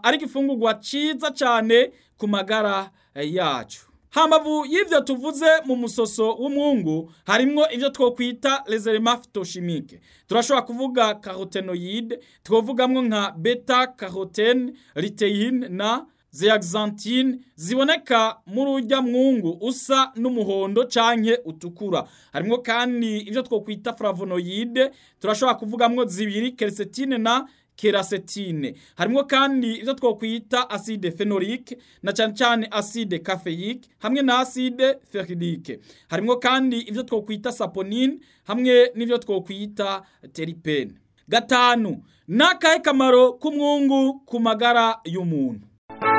ari igifungurwa ciza cane ku magara yacu hambavu y'ivyo tuvuze mu musoso w'umwungu harimwo ivyo twokwita les éléments phytochimiques turashobora kuvuga carotenoïde twovugamwo nka beta carotene luteine na zeaxanthine ziboneka muri urya mwungu usa n'umuhondo canke utukura harimwo kandi ivyo twokwita flavonoïde turashobora kuvugamwo zibiri quercétine na kerasetine harimwo kandi ivyo twokwita acide phenolique na cane cane acide caféique hamwe na acide ferrique harimwo kandi ivyo twokwita saponine hamwe n'ivyo twokwita teripene gatanu nakahe kamaro k'umwungu ku magara y'umuntu